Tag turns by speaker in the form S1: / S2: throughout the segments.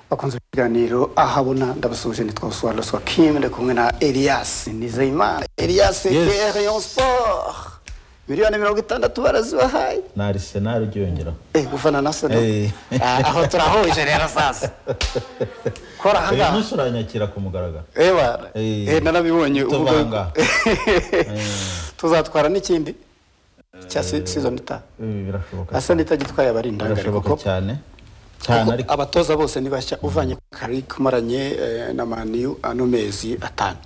S1: bakunze ibiganiro ahabona ndabasuhuje nitwa busobanuro wa kim ndi kumwe na elias nizeyimana elias
S2: Yes.
S1: kr yon sport miliyoni mirongo itandatu barazibahaye
S2: ni arisenali ugiyongera
S1: Eh, gufana na sono
S2: Eh.
S1: Ah, aho turahuje rero sasa kora
S2: uyu
S1: ahangaha
S2: munsi uranyakira ku mugaragaro
S1: ewa
S2: Eh.
S1: eh, narabibonye uvuga-
S2: Tubanga.
S1: tuzatwara n'ikindi cya si- season itaha
S2: Eh, birashoboka
S1: asa n'itagitwaye abari indangare
S2: birashoboka
S1: kuko
S2: cyane cyane
S1: kuko
S2: ariko
S1: abatoza bose ni bashya uvanye karike umaranye eh, na maniyu ano mezi atanu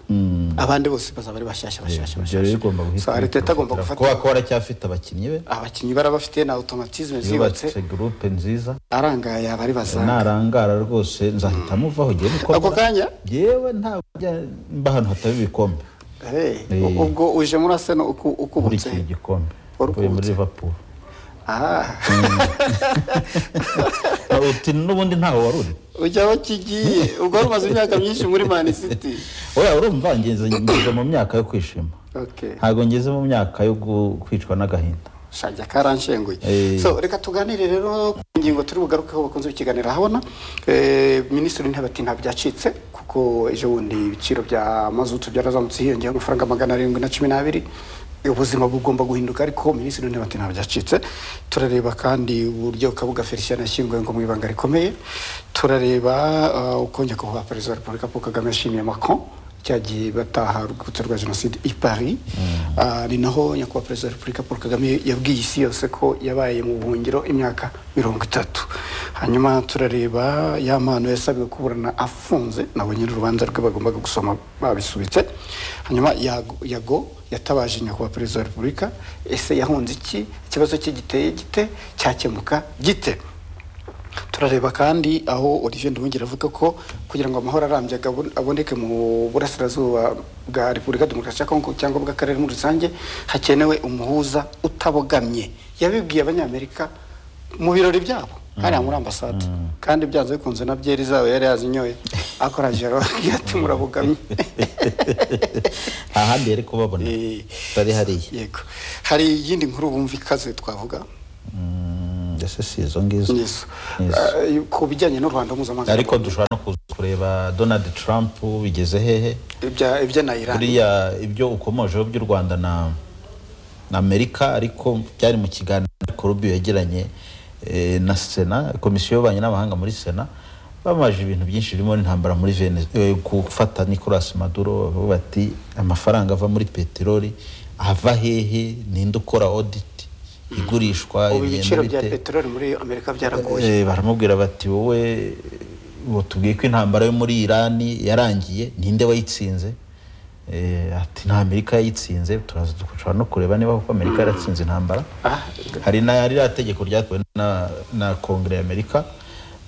S1: abandi bose bazaba ari bashyashya bashyashya
S2: ibyo rero bigomba
S1: So,
S2: guhita
S1: Arteta agomba gufata
S2: bifatira. kuba ko aracyafite abakinnyi be
S1: abakinnyi barabafite na automatisme
S2: yubatse
S1: zibatse
S2: gurupe nziza
S1: arangaye yaba ari bazanga
S2: narangara rwose nzahita muvaho ngiye gukora
S1: ako kanya
S2: yewe ntabwo njya mba ahantu hataba ibikombe
S1: eh,
S2: Eh.
S1: u- ubwo uje muri aseno uku-
S2: muri
S1: ukubutse
S2: iki gikombe
S1: Warukubutse.
S2: uvuye muri liverpool
S1: Ah,
S2: uti n'ubundi ntawe wari uri
S1: ujya aho kigiye ubwo wari umaze imyaka myinshi muri mani city
S2: wowe urumva ngeze ngeze mu myaka yo kwishima
S1: okay.
S2: ntabwo ngeze mu myaka yo gu- kwicwa n'agahinda
S1: shajya karanshenguye
S2: Eh.
S1: so reka tuganire rero ku ngingo turi bugarukeho bakunze bikiganira ahabona Eh, minisitiri w'intebe ati nta byacitse kuko ejo bundi ibiciro bya mazutu byarazamutse hiyongeyeho amafaranga magana arindwi na cumi n'abiri ubuzima bugomba guhinduka ariko minisitiri w'intebe ati nta byacitse turareba kandi uburyo kabuga felicien yashyinguwe ngo mu ibanga rikomeye turareba ah, uko nyakubahwa perezida wa repubulika paul kagame yashimiye macron cyagiye bataha urwibutso rwa jenoside i paris Ah, ni naho nyakubahwa perezida wa repubulika paul kagame yabwiye isi yose ko yabaye mu buhungiro imyaka mirongo itatu hanyuma turareba ya mpano yasabiwe kuburana afunze nabo nyiri urubanza rwe bagombaga gusoma babisubitse hanyuma yago Yago yatabaje nyakubahwa perezida wa repubulika ese yahunze iki ikibazo cye giteye gite cyakemuka gite turareba kandi aho olivier nduhungire avuga ko kugira ngo amahoro arambye agabo- aboneke mu burasirazuba bwa repubulika demokarasi ya kongo cyangwa bw'akarere muri rusange hakenewe umuhuza utabogamye yabibwiye abanyamerika mu birori byabo hariya muri ambasade kandi byanze bikunze na byeri zabo yari yazinyoye akoraje arababwira ati murabogamye
S2: nta handi yari kubabona
S1: Eh,
S2: tutari hariya
S1: yego hari iyindi nkuru bumva ikaze twavuga
S2: Mm, mbese si izo ngizo
S1: Yes.
S2: Yes.
S1: Eh, ku bijyanye n'u rwanda mpuzamahanga
S2: ariko dushobora no kuza kureba donald trump bigeze hehe
S1: Ibya- ibya na iran
S2: buriya ibyo ukomojeho by'u rwanda na na amerika ariko byari mu kiganiro korubi yagiranye eh, na sena komisiyo y'ububanyi n'amahanga muri sena bamaje ibintu byinshi birimo n'intambara muri venezuela gufata nicolas maduro bavuga bati amafaranga ava muri peteroli ava hehe ninde ukora audit igurishwa
S1: ubu
S2: igenda
S1: ibiciro bya
S2: bite?"
S1: peteroli muri amerika byaraguye
S2: Eh, baramubwira bati wowe tubwiye ko intambara yo muri irani yarangiye ninde wayitsinze Eh, ati nta amerika yayitsinze turaza dushobora no kureba niba koko amerika yaratsinze intambara
S1: Ah,
S2: hari na ririya tegeko ryatewe na, na kongere y'amerika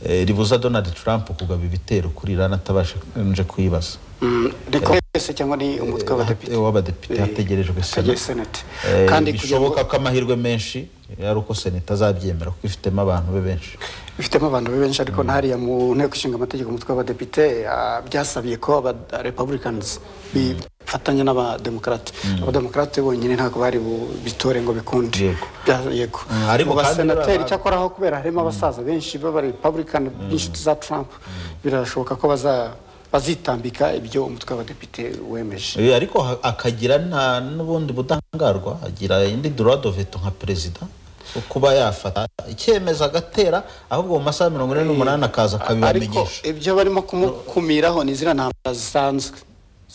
S2: eh, ribuza donald trump kugaba ibitero kuri irani atabashije kuyibaza
S1: mm, ni kongresi cyangwa ni umutwe w'abadepite
S2: Eh, w'abadepite
S1: Eh,
S2: hategerejwe
S1: hategereje
S2: sena
S1: senate
S2: Eh,
S1: kandi kugira ngo
S2: bishoboka ko amahirwe menshi ari uko sena itazabyemera kuko ifitemo abantu be benshi
S1: bifitemo abantu be benshi ariko ntariya mu nteko ishinga amategeko umutwe w'abadepite ah, byasabiye ko aba republicans bifatanya n'abademokarate abademokarate bonyine ntabwo bari bu- bitore ngo bikunde
S2: Yego.
S1: Bya- yego
S2: Mm, ariko
S1: mu
S2: kandi
S1: basenateri
S2: baba-
S1: icyakora aho kubera harimo abasaza benshi b'abarepublican b'inshuti za trump birashoboka ko baza- bazitambika ibyo umutwe w'abadepite wemeje
S2: Eh, ariko ha- akagira nta n'ubundi budahangarwa agira indi droit de veto nka perezida yo kuba yafata icyemezo agatera ahubwo mu masaha mirongo ine n'umunani akaza
S1: ariko
S2: akabibamenyesha
S1: ibyo barimo kumukumiraho ni ziriya ntambara zisanzwe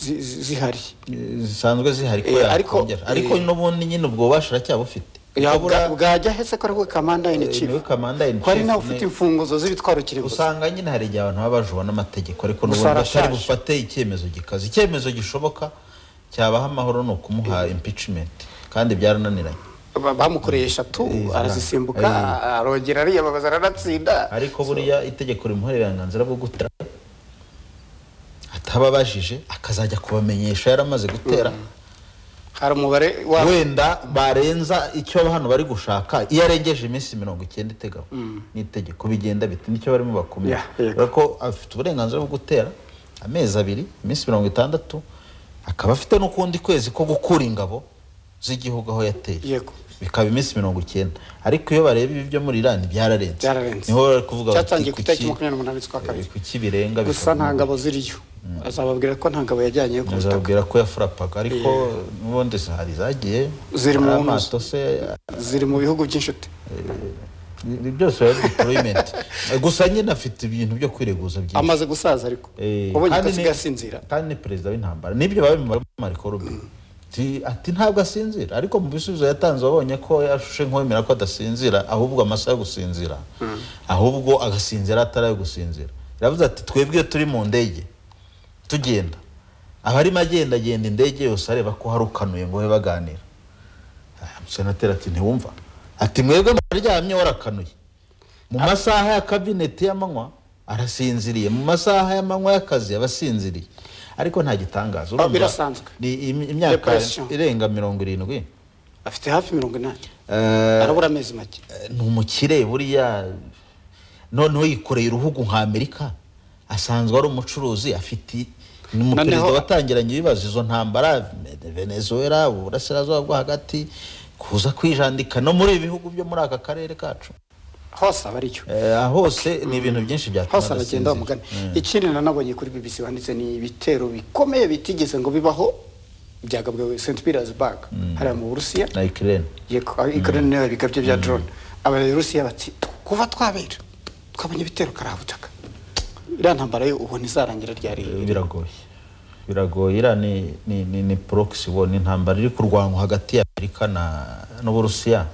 S1: zi- zi- zihari
S2: Eh, zisanzwe zihari ko
S1: Eh, ariko-
S2: yakongera ariko
S1: eh,
S2: n'ubundi nyine ubwo bubasha aracyabufite
S1: Ya,
S2: Akabura-
S1: bwa- bwajya hese ko ariwe kamanda ini
S2: eh, niwe
S1: chief
S2: kamanda in
S1: ko ari
S2: chief,
S1: nawe
S2: ni-
S1: ufite imfunguzo z'ibitwaro kirimbuzi
S2: usanga nyine hari igihe abantu baba bajura n'amategeko ariko
S1: Gusa
S2: n'ubundi batari
S1: arashaje.
S2: bufate icyemezo gikaze icyemezo gishoboka cyabaha amahoro ni ukumuha impeachment kandi byarananiranye
S1: bamukoreye eshatu
S2: Eh,
S1: arazisimbuka
S2: eh.
S1: arongera ariyababaza aranatsinda
S2: ariko buriya itegeko rimuha uburenganzira bwo gutera atababajije akazajya kubamenyesha yaramaze gutera
S1: hari umubare wa
S2: wenda barenza icyo hano bari gushaka iyo arengeje iminsi mirongo icyenda iteganywa n'itegeko bigenda biti nicyo barimo bakumira
S1: Yeah, yego.
S2: ariko afite uburenganzira bwo gutera amezi abiri iminsi mirongo itandatu akaba afite n'ukundi kwezi ko gukura ingabo z'igihugu aho yateye
S1: yego
S2: bikaba iminsi mirongo icyenda ariko iyo bareba ibi byo muri irani byararenze
S1: Byararenze.
S2: niho bari kuvuga
S1: cyatangiye ku itariki
S2: kuki-
S1: makumyabiri n'umunani z'ukwa kabiri
S2: kuki birenga
S1: gusa
S2: bikaba-
S1: nta ngabo ziriyo azababwira ko nta ngabo yajyanyeyo ku butaka
S2: azababwira ko yafurapaga ariko n'ubundi hari zagiye
S1: Ziri mu
S2: hari
S1: ntuza.
S2: amato se
S1: ziri mu bihugu by'inshuti
S2: ibi byose biba deployment gusa nyine afite ibintu byo kwireguza byinshi
S1: amaze gusaza ariko
S2: Eh,
S1: ubonye ko
S2: kandi ni-
S1: asigaye asinzira
S2: kandi ni perezida w'intambara nibyo babimara mariko rube Ti- ati ntabwo asinzira ariko mu bisubizo yatanze wabonye ko yashushe nk'uwemera ko adasinzira ahubwo amasaha yo gusinzira ahubwo agasinzira atari ayo gusinzira yavuze ati twebwe turi mu ndege tugenda abarimo agendagenda indege yose areba ko hari ukanuye ngo babe baganira Ah, senateri ati ntiwumva ati mwebwe muraryamye warakanuye mu masaha ya kabineti y'amanywa arasinziriye mu masaha y'amanywa y'akazi abasinziriye ariko nta gitangaza urumva
S1: birasanzwe.
S2: ni im- imyaka
S1: Depression.
S2: irenga mirongo irindwi
S1: afite hafi mirongo inani
S2: Eh,
S1: arabura amezi make
S2: ni umukire buriya noneho yikoreye uruhugu nka amerika asanzwe ari umucuruzi afite ni umuperezida
S1: Noneho-
S2: watangiranye ibibazo izo ntambara venezuela uburasirazuba bwo hagati kuza kwijandika no muri ibi bihugu byo muri aka karere kacu
S1: hose aba ariyo
S2: Eh, hose ni ibintu byinshi byatuma
S1: hose aragenda
S2: adasinzira.
S1: bamugana ikindi nanabonye kuri bbc banditse ni ibitero bikomeye bitigeze ngo bibaho byagabwe st petersburg hariya mu burusiya
S2: na ikirere
S1: ikorana niyo bigabye bya drone abarusiya bati kuva twabera twabonye ibitero karabutaka iriya ntambara yo ubu ntizarangira ryari
S2: biragoye biragoye iriya ni, ni, ni, ni proxy war ni intambara iri kurwanwa hagati ya amerika na n'uburusiya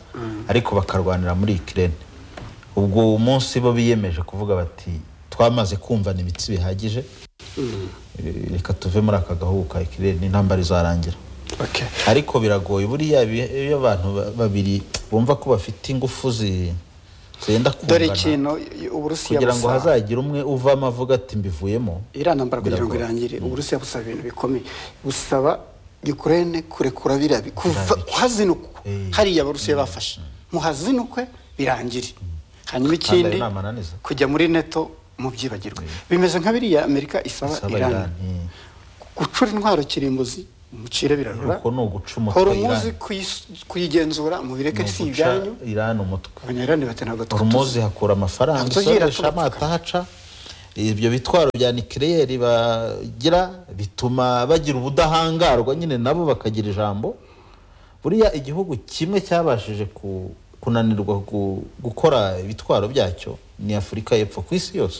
S2: ariko bakarwanira muri ikirere ubwo umunsi bo biyemeje kuvuga bati twamaze kumvana imitsi bihagije eh, reka tuve muri aka gahugu ka ikirere n'intambara izarangira
S1: Okay.
S2: ariko biragoye buriya ibi- iyo abantu ba- babiri bumva ko bafite ingufu zi- zenda
S1: dore
S2: kumvana
S1: ikintu uburusiya
S2: kugira ngo
S1: busa-
S2: hazagire umwe uvamo avuga ati mbivuyemo
S1: iriya ntambara kugira ngo
S2: Biragoye.
S1: irangire uburusiya busaba ibintu bikomeye busaba ukraine kurekura biriya bi- kuva
S2: bice.
S1: kuhazinukwa
S2: Eh.
S1: hariya abarusiya bafashe muhazinukwe birangire hanyuma ikindi
S2: inama ananiza.
S1: kujya muri neto mubyibagirwe bimeze nka biriya amerika isaba
S2: Isaba
S1: irani
S2: Iran, eh.
S1: gucura intwaro kirimbuzi mucire birarura
S2: Uko ni uguca umutwe
S1: horomuzi
S2: Iran.
S1: kuyigenzura mubireke si ibyanyu
S2: irani umutwe
S1: abanyarani bati ntabwo tugutuze
S2: horumuzi hakura amafaranga
S1: Ntabwo tugira
S2: isoresha amato ahaca ibyo bitwaro bya nikiriyeri bagira bituma bagira ubudahangarwa nyine nabo bakagira ijambo buriya igihugu kimwe cyabashije ku- kunanirwa gu- gukora ibitwaro byacyo ni afurika y'epfo ku isi yose